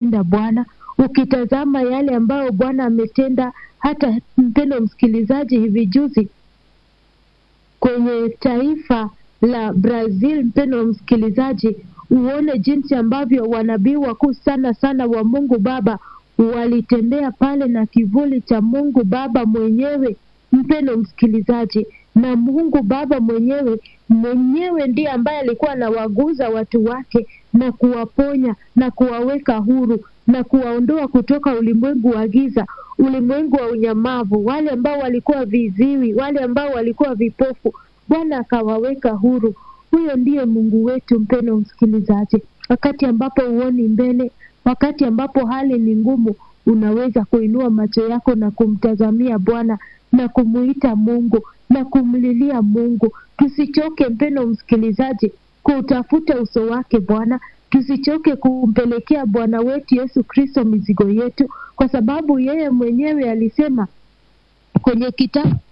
ametenda Bwana, ukitazama yale ambayo Bwana ametenda, hata mpendo msikilizaji, hivi juzi kwenye taifa la Brazil, mpendo msikilizaji, uone jinsi ambavyo wanabii wakuu sana sana wa Mungu Baba walitembea pale na kivuli cha Mungu Baba mwenyewe, mpendo msikilizaji, na Mungu Baba mwenyewe mwenyewe ndiye ambaye alikuwa anawaguza watu wake na kuwaponya na kuwaweka huru na kuwaondoa kutoka ulimwengu wa giza, ulimwengu wa unyamavu, wale ambao walikuwa viziwi, wale ambao walikuwa vipofu, Bwana akawaweka huru. Huyo ndiye Mungu wetu, mpendo msikilizaji. Wakati ambapo huoni mbele, wakati ambapo hali ni ngumu, unaweza kuinua macho yako na kumtazamia Bwana na kumuita Mungu na kumlilia Mungu. Tusichoke mpendo msikilizaji, kutafuta uso wake Bwana. Tusichoke kumpelekea Bwana wetu Yesu Kristo mizigo yetu, kwa sababu yeye mwenyewe alisema kwenye kitabu